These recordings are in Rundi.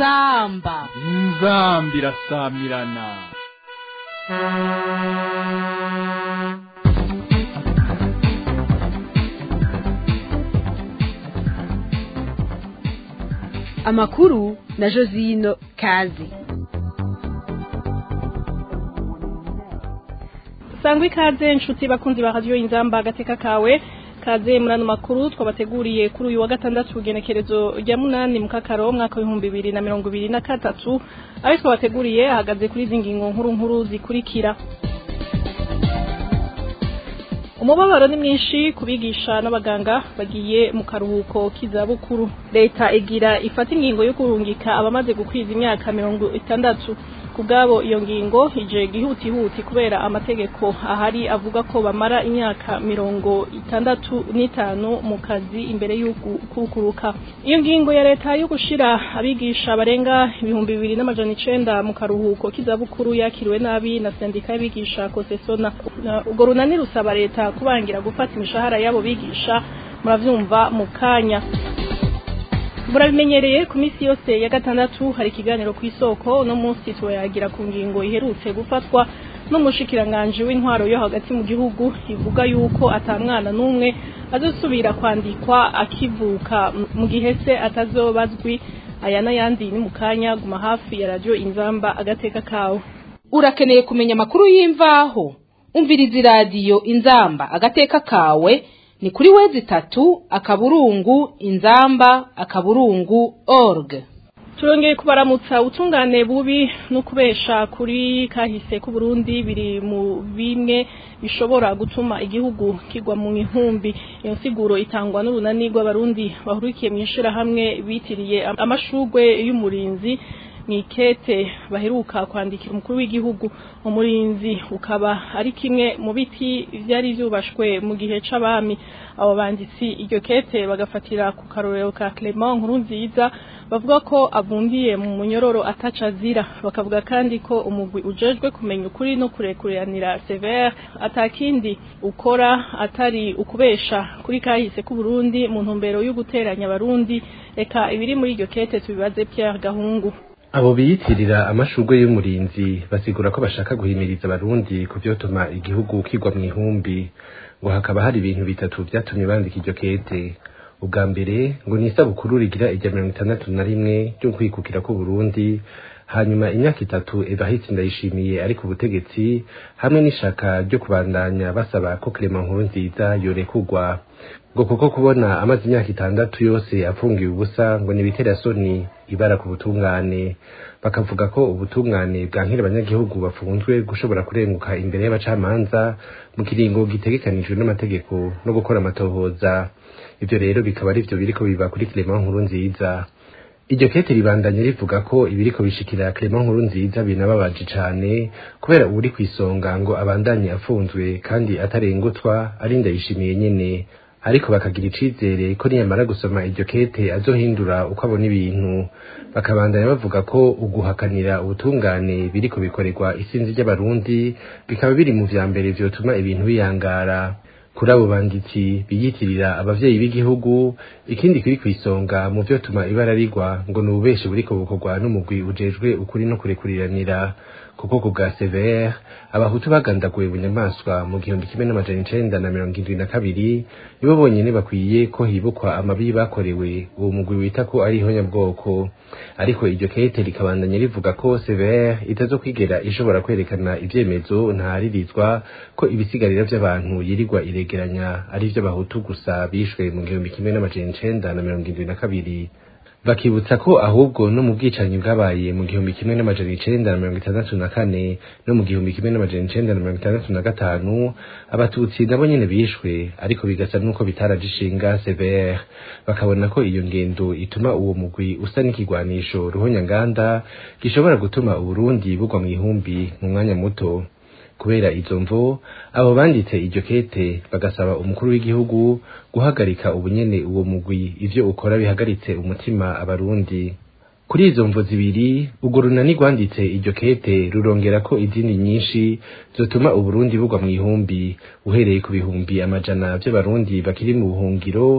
inzamba inzambi irasamirana amakuru na josino kazi sangwa ikaze inshuti bakunzi ba radiyo inzamba agateka kawe kaze muri ano makuru twabateguriye kuri uyu wa gatandatu ugenekerezo rya munani mu kakaro umwaka w'ibihumbi bibiri na mirongo ibiri na gatatu ayo twabateguriye ahagaze kuri izi ngingo nkuru nkuru zikurikira umubabaro ni mwinshi ku bigisha n'abaganga bagiye mu karuhuko k'izabukuru leta igira ifata ingingo yo kurungika abamaze gukwiza imyaka mirongo itandatu ku bwabo iyo ngingo ije gihutihuti kubera amategeko ahari avuga ko bamara imyaka mirongo itandatu n'itanu mu kazi imbere y'ukukuruka iyo ngingo ya leta yo gushira abigisha barenga ibihumbi bibiri n'amajana icenda mu karuhuko k'izabukuru yakiriwe nabi na sendika y'abigisha kosesona urwo runani rusaba leta kubangira gufata imishahara y'abo bigisha muravyumva mu kanya murabimenyereye ku minsi yose ya gatandatu hari ikiganiro ku isoko no munsi turayagira ku ngingo iherutse gufatwa n'umushikiranganji w'intwaro yo hagati mu gihugu ivuga yuko atamwana n'umwe azosubira kwandikwa akivuka mu gihe se atazobazwi aya n'ayandi ni mu kanya guma hafi ya radiyo inzamba agateka kawe urakeneye kumenya amakuru y'imvaho umviriza iradiyo inzamba agateka kawe ni kuri wezi itatu akaburungu inzamba akaburungu org turongeye kubaramutsa utungane bubi no kubesha kuri kahise k'uburundi biri mu bimwe bishobora gutuma igihugu kigwa mu ihumbi iyo nsiguro itangwa n'urunani rw'abarundi bahurikiye mu ishirahamwe bitiriye amashugwe y'umurinzi nikete baheruka kwandikira umukuru w'igihugu umurinzi ukaba ari kimwe mu biti byari byubashwe mu gihe c'abami abo banditsi iryo kete bagafatira ku karorero ka Clement nkuru nziza bavuga ko avundiye mu munyororo ataca azira bakavuga kandi ko umugwi ujejwe kumenya ukuri no kurekuranira severe atakindi ukora atari ukubesha kuri kahise k'u Burundi mu ntumbero yo guteranya abarundi reka ibiri muri iryo kete tubibaze Pierre Gahungu abo biyitirira amashurwe y'umurinzi basigura ko bashaka guhimiriza abarundi ku vyotuma igihugu kigwa mu ihumbi ngo hakaba hari ibintu bitatu vyatumye bandika iryo kete ubwa mbere ngo ni isabukuru rigira irya mirongo itandatu na rimwe ryo kwikukira k'uburundi hanyuma imyaka itatu Evariste Ndayishimiye ari ku butegetsi hamwe n'ishaka ryo kubandanya basaba ko Clement Nkurunziza yorekugwa ngo kuko kubona amaze imyaka itandatu yose afungiwe ubusa ngo ni bitera soni ibara ku butungane bakavuga ko ubutungane bwankira abanyagihugu bafunzwe gushobora kurenguka imbere y'abacamanza mu kiringo gitegekanijwe n'amategeko no gukora amatohoza ivyo rero bikaba ari vyo biriko biba kuri Clement Nkurunziza iryo kete ribandanye rivuga ko ibiriko bishikira Clement Nkurunziza binababaje cane kubera uri kwisonga ngo abandanye afunzwe kandi atarengutwa ari ndayishimiye nyene ariko bakagira icizere ko niyamara gusoma iryo kete azohindura uko abona ibintu bakabandanya bavuga ko uguhakanira ubutungane biriko bikorerwa isinzi ry'abarundi bikaba biri mu vya mbere vyotuma ibintu biyangara kuri abo banditsi biyitirira abavyeyi b'igihugu ikindi kiri kwisonga mu vyotuma ibara rigwa ngo ni ububeshi buriko bukorwa n'umugwi ujejwe ukuri no kurekuriranira kuko ku bwa severe abahutu bagandaguwe bunyamaswa mu gihumbi kimwe n'amajana icenda na mirongo indwi na kabiri nibo bonyene bakwiye ko hibukwa amabi bakorewe uwo mugwi wita ko ari ihonyabwoko ariko iryo kete rikabandanya rivuga ko severe itazokwigera ishobora kwerekana ivyemezo ntaharirizwa ko ibisigarira vy'abantu yirirwa iregeranya ari vy'abahutu gusa bishwe mu gihumbi kimwe n'amajana icenda na mirongo indwi na kabiri bakibutsa ko ahubwo no mu bwicanyi bwabaye mu gihumbi kimwe n'amajana icenda na mirongo itandatu na kane no mu gihumbi kimwe n'amajana icenda na mirongo itandatu na gatanu abatutsi nabo nyene bishwe ariko bigasa n'uko bitaraje ishinga severe bakabona ko iyo ngendo ituma uwo mugwi usa n'ikigwanisho ruhonyanganda gishobora gutuma uburundi bugwa mu ihumbi mu mwanya muto kubera izo mvo abo banditse iryo kete bagasaba umukuru w'igihugu guhagarika ubunyene uwo mugwi ivyo ukora bihagaritse umutima abarundi kuri izo mvo zibiri urwo runani rwanditse iryo kete rurongera ko izindi nyinshi zotuma uburundi bugwa mu ihumbi uhereye ku bihumbi amajana vy'abarundi bakiri mu buhungiro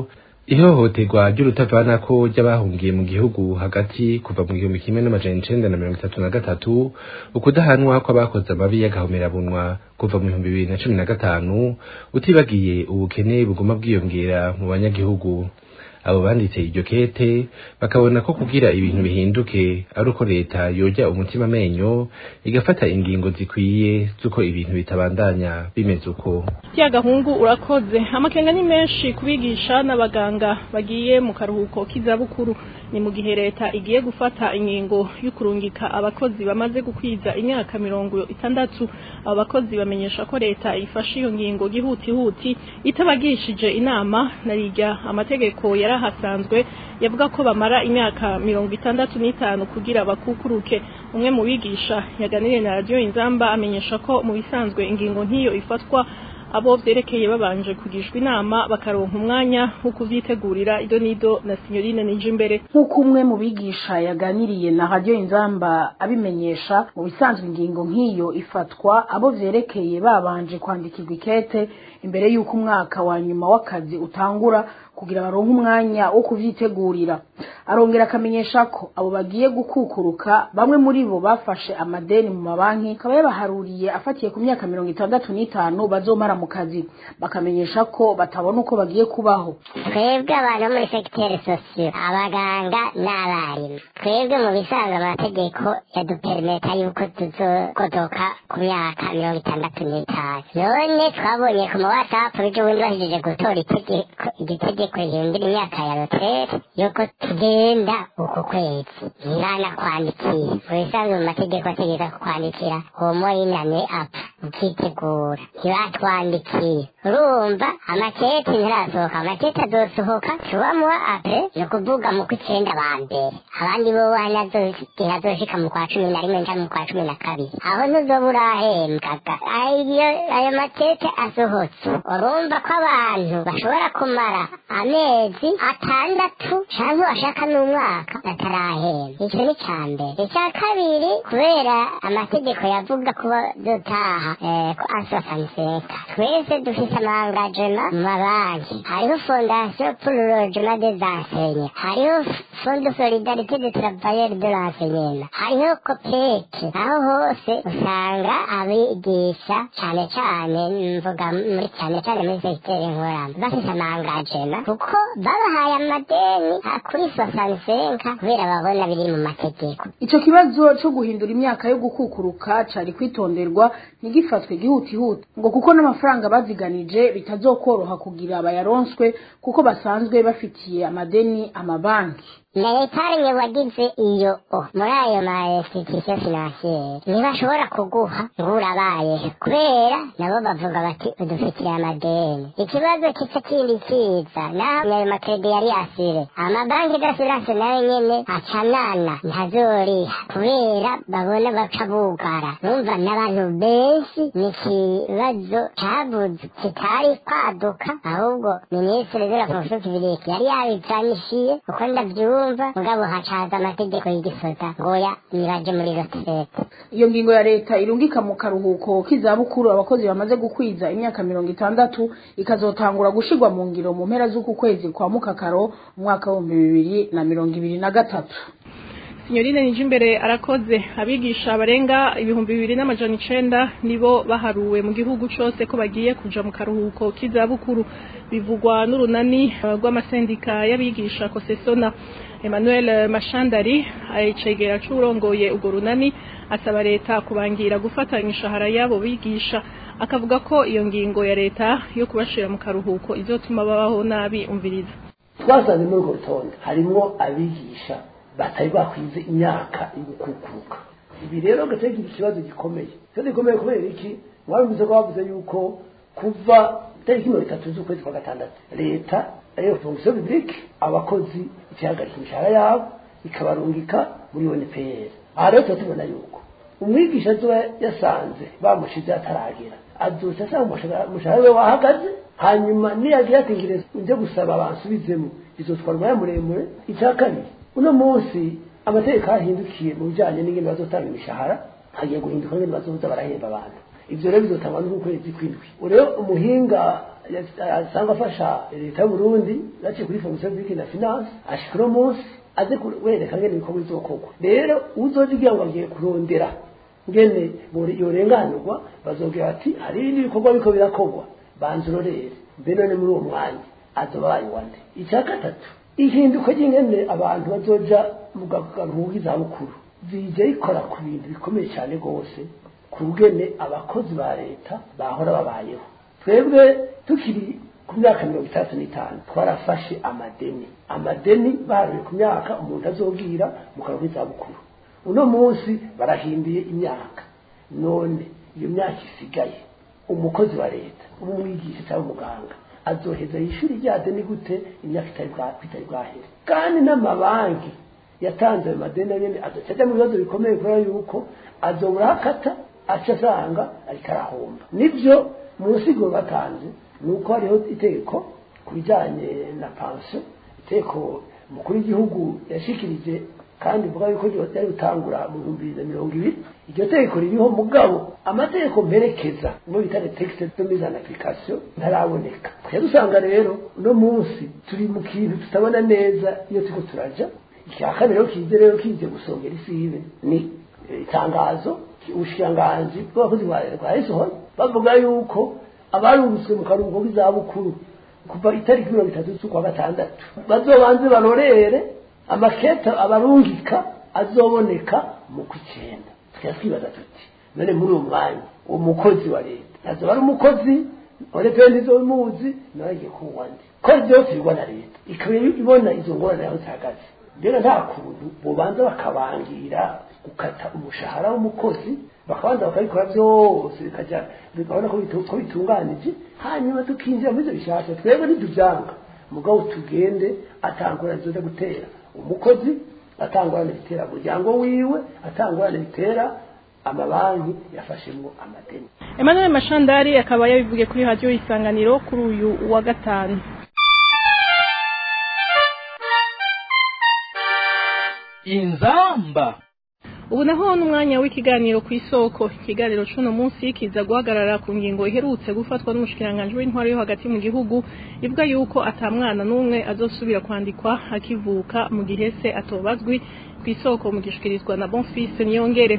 ihohoterwa ry'urutavanako ry'abahungiye mu gihugu hagati kuva mu gihumbi kimwe n'amajana icenda na mirongo itatu na gatatu ukudahanwa kw'abakoze amabi y'agahomerabunwa kuva mu bihumbi bibiri na cumi na gatanu utibagiye ubukene buguma bwiyongera mu banyagihugu abo banditse iryo kete bakabona ko kugira ibintu bihinduke ari uko leta yoja umutima amenyo igafata ingingo zikwiye z'uko ibintu bitabandanya bimeze uko ya gahungu urakoze amakenga ni menshi kubigisha n'abaganga bagiye mu karuhuko k'izabukuru ni mu gihe leta igiye gufata ingingo y'ukurungika abakozi bamaze gukwiza imyaka mirongo itandatu abo bakozi bamenyesha ko leta ifashe iyo ngingo gihutihuti itabagishije inama na rirya amategeko yarahasanzwe yavuga ko bamara imyaka mirongo itandatu n'itanu kugira bakukuruke umwe mu bigisha yaganiriye na radiyo inzamba amenyesha ko mu bisanzwe ingingo nk'iyo ifatwa abo vyerekeye babanje kugishwa inama bakaronka umwanya wo kuvyitegurira ido nido na sinyorine nije imbere nk'uko umwe mu bigisha yaganiriye na radiyo inzamba abimenyesha mu bisanzwe ingingo nk'iyo ifatwa abo vyerekeye babanje kwandikirwa ikete imbere y'uko umwaka wa nyuma w'akazi utangura kugira baronke umwanya wo kuvyitegurira arongera akamenyesha ko abo bagiye gukukuruka bamwe muri bo bafashe amadeni mu mabanki akaba yabaharuriye afatiye ku myaka mirongo itandatu n'itanu bazomara mu kazi bakamenyesha ko batabona uko bagiye kubaho twebwe abantu bo muri segiteri sosiyo abaganga n'abarimu twebwe mu bisanzwe amategeko yaduperimeta yuko tuzokodoka ku myaka mirongo itandatu n'itanu none twabonye ku ma watsapu ejo bundi bahejeje gutora itegeko igitegeko rihindura imyaka ya rotere yuko tugenda uku kwezi mwana kwandikiye mu bisanzwe mu mategeko ategeka kukwandikira uwo moyinane apfa ukitegura ntibatwandikiye urumva amakete ntirasohoka amakete azosohoka tubamuha apre ni ukuvuga mu kw'icenda ba mbere abandi bo ntihazoshika mu kwa cumi na rimwe nca mu kwa cumi na kabiri aho ntuzoba urahembwaga ayo ayo makete asohotse urumva ko abantu bashobora kumara amezi atandatu canke bashaka n'umwaka batarahembwa ico ni ca mbere ica kabiri kubera amategeko yavuga kuba dutaha ko asosaniseta twese dufise amangajema mu mabanki hariho fondation pour le logement des enseignants hariho fond de solidarité des travailleurs de l'enseignement hariho copeke aho hose usanga abigisha cane cane mvuga muri cane cane muri segiteri nkorama bafise amangajema kuko babahaye amadeni kuri sosanisenka kubera babona biri mu mategeko ico kibazo co guhindura imyaka yo gukukuruka cari kwitonderwa ntigifatwe gihutihuti ngo kuko n'amafaranga baziganije bitazokoroha kugira bayaronswe kuko basanzwe bafitiye amadeni amabanki leta wagize iyo o muri ayo ma institution financiere ntibashobora kuguha ngo urabaye kubera nabo bavuga bati udufitiye amadeni ikibazo kica kindi kiza naho ayo makredi yari asire amabanki d'assurance nayo nyene acanana ntazoriha kubera babona baca bugara numva n'abantu benshi ni ikibazo cabuze kitari kwaduka ahubwo minisitiri de la fonction publique yari yabizanishiye uko ndavyumva kumva mugabo hacaza amategeko y'igisoda ngoya nibaje muri retraite iyo ngingo ya leta irungika mu karuhuko k'izabukuru abakozi bamaze gukwiza imyaka mirongo itandatu ikazotangura gushirwa mu ngiro mu mpera z'uku kwezi kwa mukakaro umwaka w'ibihumbi bibiri na mirongo ibiri na gatatu Signorine Nijimbere arakoze abigisha barenga ibihumbi bibiri n'amajana icenda nibo baharuwe mu gihugu cose ko bagiye kuja mu karuhuko k'izabukuru bivugwa n'urunani rw'amasendika y'abigisha Kosesona Emmanuel Mashandari ayicegera c'urongoye urwo runani asaba leta kubangira gufata imishahara yabo bigisha akavuga ko iyo ngingo ya leta yo kubashira mu karuhuko izotuma babaho nabi umviriza twasanze muri urwo rutonde harimwo abigisha batari bakwize imyaka yo gukukuruka ibi rero gateka ikibazo gikomeye ikibazo gikomeye kubera iki mwabivuze ko bavuze yuko kuva itariki mirongo itatu z'ukwezi kwa gatandatu leta ariyo fonction publique abakozi ikihagarika imishahara yabo ikabarungika muri UNPR aha rero tuba tubona yuko umwigisha azoba yasanze bamushize ataragera azoca asanga umushahara we wahagaze hanyuma niyagira ati ngire nje gusaba bansubizemo izotwara umwanya muremure icya kabiri uno munsi amategeko ahindukiye mu bijyanye n'ingene bazotanga imishahara hagiye guhinduka ngene bazoza barahemba abantu ivyo rero bizotangwa n'ukwezi kw'indwi rero umuhinga asanzwe afasha leta y'uburundi yaciye kuri fonction publique na finance ashika uno munsi aze wereka ngene ibikorwa bizokorwa rero uzoza ugira ngo agiye kurondera ngene yorenganurwa bazobwira bati hari ibindi bikorwa biko birakorwa banza urorere mbe none muri uwo mwanya azoba bayiwande icya gatatu ihinduka ry'ingene abantu bazoja mu garuhuko k'izabukuru zije rikora ku bintu bikomeye cyane rwose ku bwene abakozi ba leta bahora babayeho twebwe tukiri ku myaka mirongo itandatu n'itanu twarafashe amadeni amadeni baharuye ku myaka umuntu azobwira mu karuhuko k'izabukuru uno munsi barahinduye imyaka none iyo myaka isigaye umukozi wa leta umwigisha cyangwa umuganga azoheza yishuri rya deni gute imyaka itari bwahere kandi n'amabanki yatanze ayo madeni nyine azoca mu bibazo bikomeye kubera yuko azobura akata aca asanga ariko arahomba nibyo mu nsigo batanze ni uko hariho itegeko ku bijyanye na pansiyo itegeko umukuru w'igihugu yashikirije kandi mvuga yuko ryari gutangura mu bihumbi bibiri na mirongo ibiri iryo tegeko ririho mugabo amategeko mperekeza ngo bita texte de mise en application ntaraboneka twe dusanga rero uno munsi turi mu kintu tutabona neza iyo turiko turaja icya kabiri rero kize rero kije gusongera isibe ni itangazo ubushikiranganji bw'abakozi ba leta bwayisohoye bavuga yuko abarungitswe mu karuhuko k'izabukuru kuva itariki mirongo itatu z'ukwa gatandatu bazobanze barorere amaketa abarungika azoboneka mu kw'icyenda tukaba twibaza tuti none muri uwo mwanya uwo mukozi wa leta azoba ari umukozi wa leta wenda izo muzi nawe agiye kuwuwa ndi ko byose bigwa na leta ikaba ibona izo ngorane aho zihagaze rero nta kuntu bobanza bakabangira gukata umushahara w'umukozi bakabanza bakabikora byose bikajya bikabona ko bitunganije hanyuma tukinjira muri ibyo bishasha twebwe ntitubyanga mugabo tugende atangura zoza gutera umukozi atangurane bitera umuryango wiwe atangurane bitera amabanki yafashemo amadeni Emmanuel Mashandari akaba yabivuge kuri radio isanganiro kuri uyu wa gatanu inzamba ubu naho n'umwanya w'ikiganiro ku isoko ikiganiro c'uno munsi kiza guhagarara ku ngingo iherutse gufatwa n'umushikiranganji w'intwaro yo hagati mu gihugu ivuga yuko ata mwana n'umwe azosubira kwandikwa akivuka mu gihe se atobazwi ku isoko mu gishikirizwa na Bonfils Niyongere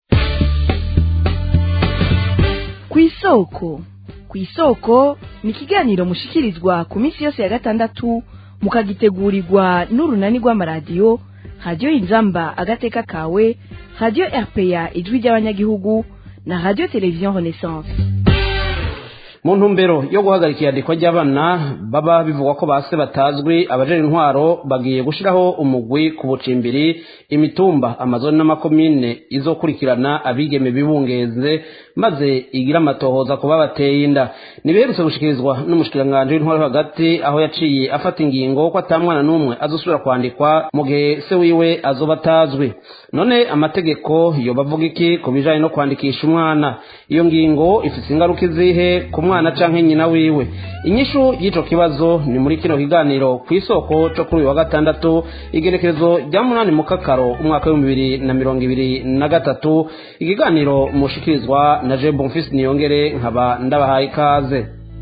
ku isoko ku isoko ni ikiganiro mushikirizwa ku minsi yose ya gatandatu mukagitegurirwa n'urunani rw'amaradiyo radiyo inzamba agateka kawe radiyo rpa ijwi ry'abanyagihugu na radiyo televiziyo renaissance mu ntumbero yo guhagarika iyandikwa ry'abana baba bivugwa ko base batazwi abajejwe intwaro bagiye gushiraho umugwi ku bucimbiri imitumba amazoni n'amakomine izokurikirana abigeme bibungeze maze igira amatohoza kuba bateye inda nibiherutse gushikirizwa n'umushikiranganji w'intwaro hagati aho yaciye afata ingingo ko atamwana n'umwe azosubira kwandikwa mu gihe se wiwe azoba atazwi none amategeko yoba avuga iki ku bijanye no kwandikisha umwana iyo ngingo ifise ingaruka izihe ku mwana canke nyina wiwe inyishu y'ico kibazo ni muri kino kiganiro ku isoko co kuri uyu wa gatandatu igerekezo rya munani mu kakaro umwaka w'ibihumbi bibiri na mirongo ibiri na gatatu ikiganiro mushikirizwa na je bonfisi niyongere nkaba ndabahaye ikaze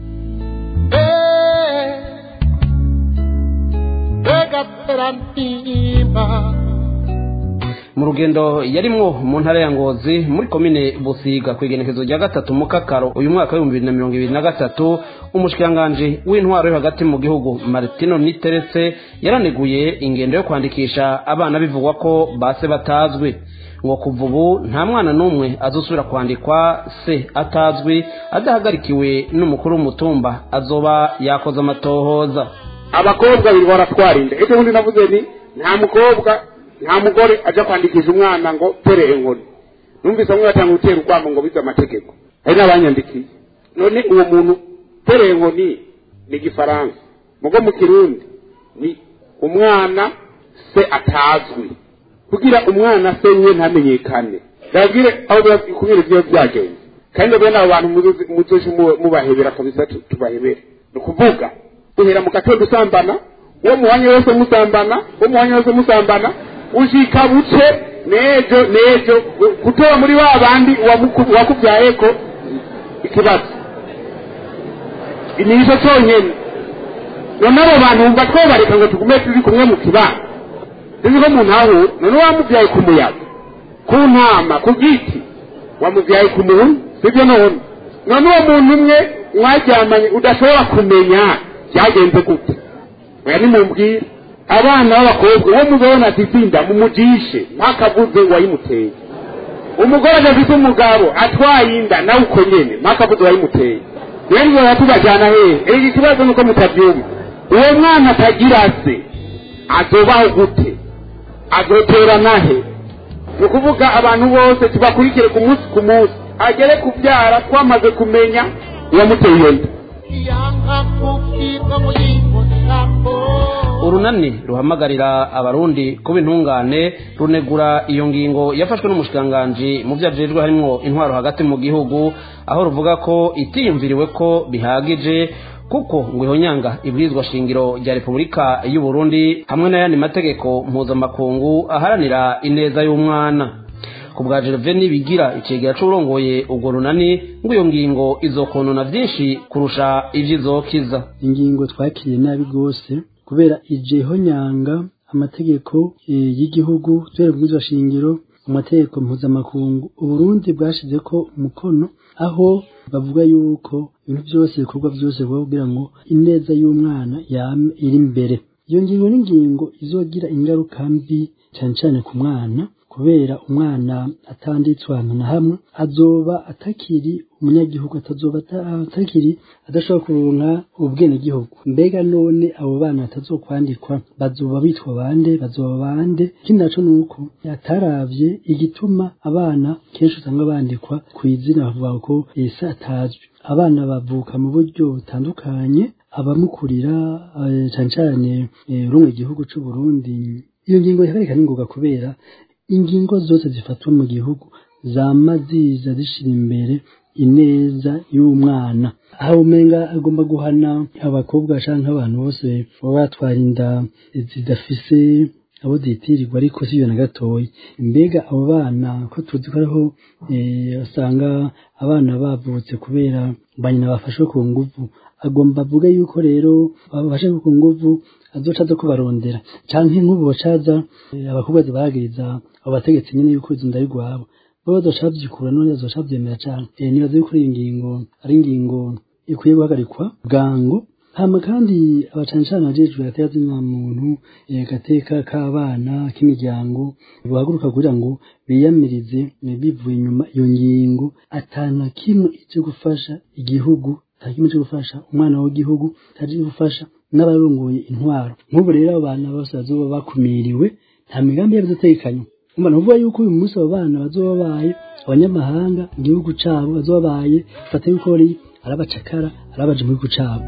mu rugendo yarimwo mu ntara ya ngozi muri komine busiga ku igenekezo rya gatatu mu kakaro uyu mwaka w'ibihumbi bibiri na mirongo ibiri na gatatu umushikiranganji w'intwaro yo hagati mu gihugu martino niteretse yaraneguye ingendo yo kwandikisha abana bivugwa ko base batazwi ngo kuva ubu nta mwana n'umwe azosubira kwandikwa se atazwi adahagarikiwe n'umukuru w'umutumba azoba yakoze amatohoza abakobwa babiri baratwara inda ejo bundi navuze ni nta mukobwa nta mugore ajya kwandikisha umwana ngo tere inkoni numvise bamwe batanga gutera urwamo ngo bize amategeko hari n'abanyandikiye none uwo muntu tere inkoni ni igifaransa mugo mu kirundi ni umwana se atazwi kugira umwana se we ntamenyekane ndabwire aho kubera ibyo byagenze kandi bene abo bantu muzoje mubahebera kabisa tubahebere ni ukuvuga uhera mu gatondo usambana uwo muhanya wese musambana uwo muhanya wese musambana ushika buce nejo nejo gutora muri wa bandi wakubyaye ko ikibazo ni icyo cyonyine none abo bantu wumva twobareka ngo tugume turi kumwe mu kibanda sinzi ko umuntu aho none wamubyaye ku muyaga ku ntama ku giti wamubyaye ku muntu sibyo none none uwo muntu umwe mwaryamanye udashobora kumenya byagenze gute oya nimumbwire abana b'abakobwa uwo mubona atizinda mumujishe ntakavuze ngo wayimuteye umugore adafite umugabo atwaye inda nawe uko nyene ntakavuze wayimuteye rero ngo yatubajyana hehe iki kibazo nuko mutabyumva uwo mwana atagira se azobaho gute azoterana he ni ukuvuga abantu bose tubakurikire ku munsi ku munsi agere kubyara twamaze kumenya uwamuteye iyo nda urunani ruhamagarira abarundi kuba intungane runegura iyo ngingo yafashwe n'umushikiranganji mu byo ajejwe harimwo intwaro hagati mu gihugu aho ruvuga ko itiyumviriwe ko bihagije kuko ngo ihonyanga ibwirizwa shingiro rya repubulika y'u Burundi hamwe n'ayandi mategeko mpuzamakungu aharanira ineza y'umwana ku bwa Gervais bigira icegera c'urongoye urwo runani ngo iyo ngingo izokonona vyinshi kurusha ivyizokiza ingingo twakiriye nabi rwose kubera ijeho nyanga amategeko y'igihugu tubera bwizwa shingiro amategeko mpuzamakungu uburundi bwashize ko umukono aho bavuga yuko ibintu byose ibikorwa byose kugira ngo ineza y'umwana yame iri imbere iyo ngingo n'ingingo izogira ingaruka mbi cyane cyane ku mwana kubera umwana atanditswe ahantu na hamwe azoba atakiri umunyagihugu atazoba atakiri adashobora kuronka ubwenegihugu mbega none abo bana batazokwandikwa bazoba bitwa bande bazoba bande ikindi naco nuko yataravye igituma abana kenshi usanga bandikwa ku izina bavuga ko ese atazwi abana bavuka mu buryo butandukanye abamukurira cyane cyane rumwe igihugu c'u Burundi iyo ngingo ihagarika n'ingoga kubera ingingo zose zifatwa mu gihugu zama ziza zishira imbere ineza y'umwana aho umenga agomba guhana abakobwa canke abantu bose baba batwara inda zidafise abo zitirirwa ariko si na gatoya mbega abo bana ko tuzi ko ariho usanga abana bavutse kubera banyina bafashwe ku nguvu agomba avuga yuko rero babafashe ku nguvu azoca aza kubarondera canke nk'ubu bacaza abakobwa zibagiriza abo bategetsi nyene yuko izo ndari rwabo bo bazoca bavyikura none bazoca bavyemera cane nibaza yuko iyi ngingo ari ingingo ikwiye guhagarikwa bwango hama kandi abacancana bajejwe gateka zina muntu gateka k'abana k'imiryango bahaguruka kugira ngo biyamirize bivuye inyuma iyo ngingo atana kimwe ije gufasha igihugu kimwe cyo gufasha umwana w'igihugu taje gufasha n'abarongoye intwaro nk'ubu rero abo bana bose bazoba bakumiriwe nta migambi yabo izotekanywa umva nuvuga yuko uyu munsi abo bana bazoba babaye abanyamahanga mu gihugu cabo bazoba babaye fata yuko ari arabacakara arabaje mu gihugu cabo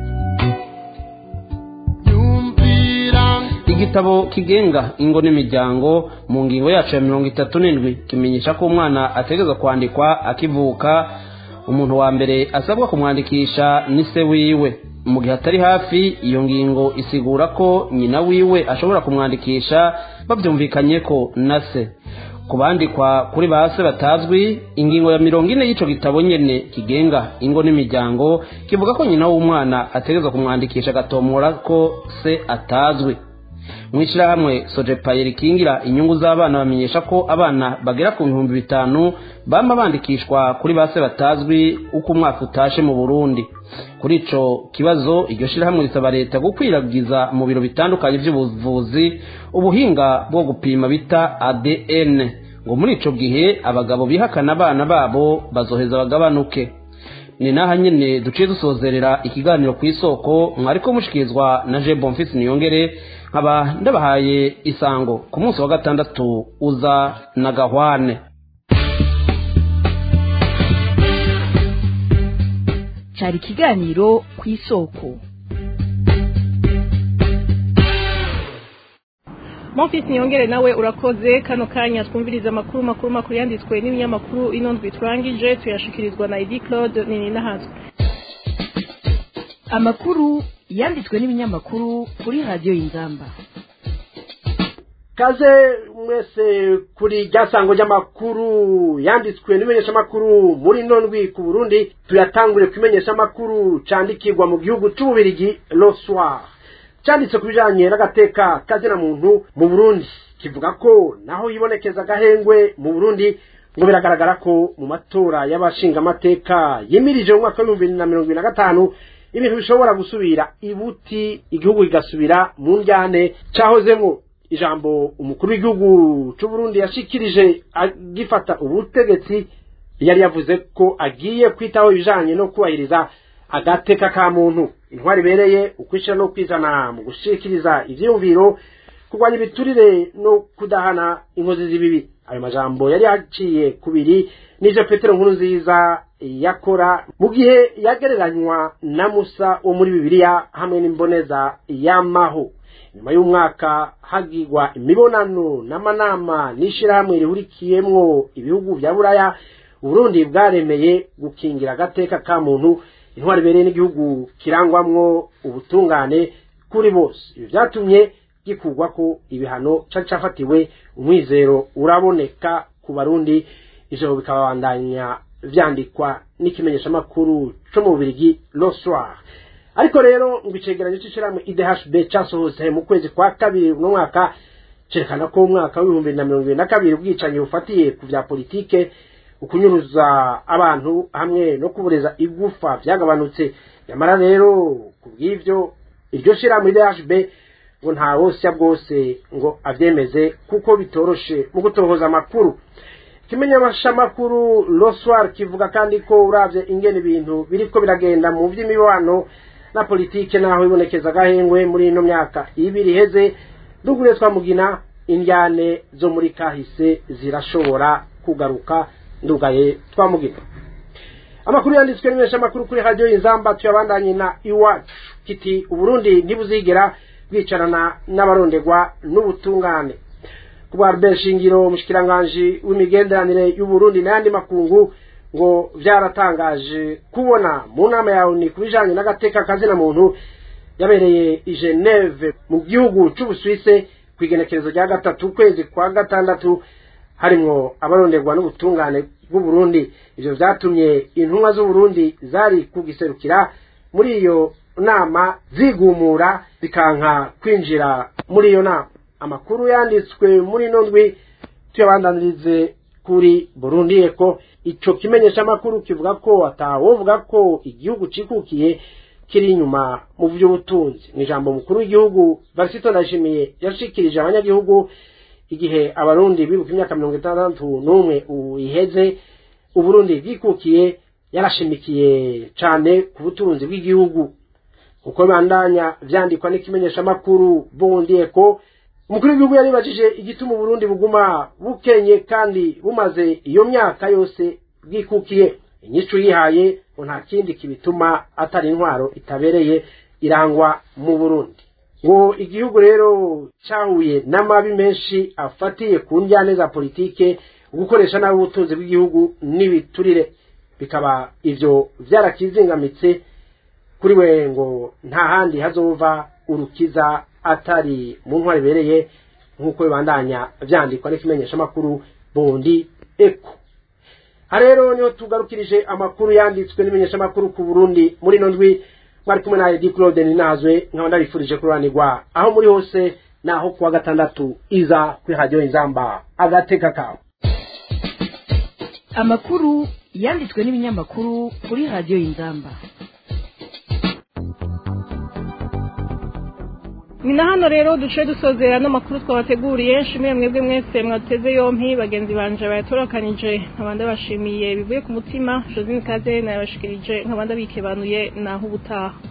igitabo kigenga ingo n'imiryango mu ngingo yacu ya mirongo itatu n'indwi kimenyesha ko umwana ategerezwa kwandikwa akivuka umuntu wa mbere asabwa kumwandikisha ni se wiwe mu gihe atari hafi iyo ngingo isigura ko nyina wiwe ashobora kumwandikisha babyumvikanye ko na se ku bandikwa kuri ba se batazwi ingingo ya mirongo ine y'icyo gitabo nyene kigenga ingo n'imiryango kivuga ko nyina w'umwana ategerezwa kumwandikisha agatomora ko se atazwi mu ishyirahamwe sojepaye rikingira inyungu z'abana bamenyesha ko abana bagera ku bihumbi bitanu bama bandikishwa kuri ba se batazwi uko umwaka utashe mu burundi kuri ico kibazo iryo shyirahamwe risaba leta gukwiragiza mu biro bitandukanye by'ubuvuzi ubuhinga bwo gupima bita adn ngo muri ico gihe abagabo bihakana abana babo bazoheza bagabanuke ni naha nyene duciye dusozerera ikiganiro ku isoko mwariko mushikirizwa na je bonfisi niyongere nkaba ndabahaye isango ku munsi wa gatandatu uza na gahwane cari ikiganiro ku isoko Monfils Niyongere nawe urakoze kano kanya twumviriza amakuru makuru makuru yanditswe n'ibinyamakuru ino ndwi turangije tuyashikirizwa na Edi Claude nini nahazwe amakuru yanditswe n'ibinyamakuru kuri radiyo y'inzamba kaze mwese kuri rya sango ry'amakuru yanditswe n'imenyeshamakuru muri ndwi ku burundi tuyatangure ku imenyeshamakuru candikirwa mu gihugu c'ububirigi le soir cyanditse ku bijanye n'agateka kazina muntu mu burundi kivuga ko naho yibonekeza agahengwe mu burundi ngo biragaragara ko mu matora y'abashingamateka yimirije mu mwaka w'ibihumbi bibiri na mirongo ibiri na gatanu ibintu bishobora gusubira ibuti igihugu kigasubira mu njyane cahozemwo ijambo umukuru w'igihugu c'uburundi yashikirije agifata ubutegetsi yari yavuze ko agiye kwitaho ibijanye no kubahiriza agateka ka muntu intwari ibereye ukwishira no kwizana mu gushikiriza ivyiyumviro kurwanya ibiturire no kudahana inkozi z'ibibi ayo majambo yari yaciye kubiri n'ivyo petero nkuru nziza yakora mu gihe yagereranywa na musa wo muri bibiliya hamwe n'imboneza y'amaho nyuma y'umwaka hagirwa imibonano n'amanama n'ishirahamwe rihurikiyemwo ibihugu vya buraya uburundi bwaremeye gukingira agateka ka muntu intwari ibereye n'igihugu kirangwamwo ubutungane kuri bose ibi vyatumye gikurwa ko ibihano cari cafatiwe umwizero uraboneka ku barundi ivyo bikabandanya vyandikwa n'ikimenyeshamakuru co mu bubirigi le soir ariko rero ngo icegeranyo c'ishirahamwe idhb casohotse mu kwezi kwa kabiri uno mwaka cerekana ko umwaka w'ibihumbi na mirongo ibiri na kabiri ubwicanyi bufatiye ku vya politike ukunyuruza abantu hamwe no kubureza igufa vyagabanutse nyamara rero ku bw'ivyo iryo shirahamwe idhb ngo nta wosya bwose ngo avyemeze kuko bitoroshe mu gutohoza amakuru ikimenyeshamakuru loswar kivuga kandi ko uravye ingene ibintu biriko biragenda mu vy'imibano na politike naho ibonekeza agahengwe muri ino myaka ibiri iheze dugure twamugina indyane zo muri kahise zirashobora kugaruka ndugaye twamugina amakuru yanditswe n'imenyeshamakuru kuri radiyo inzamba tuyabandanye na iwacu kiti uburundi ntibuzigera bwicarana n'abarondegwa n'ubutungane kubwa Albert Shingiro umushikiranganje w'imigenderanire y'Uburundi n'ayandi makungu ngo vyaratangaje kubona mu nama yawe ni kubijanye n'agateka kazina muntu yabereye i Geneve mu gihugu c'Ubusuwise kwigenekerezo rya gatatu kwezi kwa gatandatu harimwo abaronderwa n'ubutungane bw'Uburundi ivyo vyatumye intumwa z'Uburundi zari kugiserukira muri iyo nama zigumura zikanka kwinjira muri iyo nama amakuru yanditswe muri ino ndwi tuyabandanirize kuri Burundi eko ico kimenyesha amakuru kivuga ko atawovuga ko igihugu cikukiye kiri inyuma mu vy'ubutunzi ni ijambo mukuru w'igihugu Varisito Ndayishimiye yashikirije abanyagihugu igihe abarundi bibuka imyaka mirongo itandatu n'umwe iheze uburundi bwikukiye yarashimikiye cane ku butunzi bw'igihugu uko bandanya vyandikwa n'ikimenyesha amakuru Burundi eko umukuru w'igihugu yaribajije igituma uburundi buguma bukenye kandi bumaze iyo myaka yose bwikukiye inyishu yihaye ngo nta kindi kibituma atari intwaro itabereye irangwa mu burundi ngo igihugu rero cyahuye n'amabi menshi afatiye ku njyane za politike gukoresha nabi ubutunzi bw'igihugu n'ibiturire bikaba ivyo vyarakizingamitse kuri we ngo nta handi hazova urukiza atari mu ntwari ibereye nk'uko bibandanya vyandikwa n'ikimenyeshamakuru bundi eko ha rero niho tugarukirije amakuru yanditswe n'imenyeshamakuru ku burundi muri ino ndwi mwari kumwe na edi claude ninazwe nkaba ndabifurije kururanirwa aho muri hose naho kuwa gatandatu iza kuri radiyo inzamba agateka kawe amakuru yanditswe n'ibinyamakuru kuri radiyo inzamba ni na hano rero duce dusozera n'amakuru twabateguriye nshimiye mwebwe mwese mwateze yompi bagenzi banje bayatorokanije nkabanda bashimiye bivuye ku mutima josine kaze nayabashikirije nkabanda bikebanuye naho ubutaha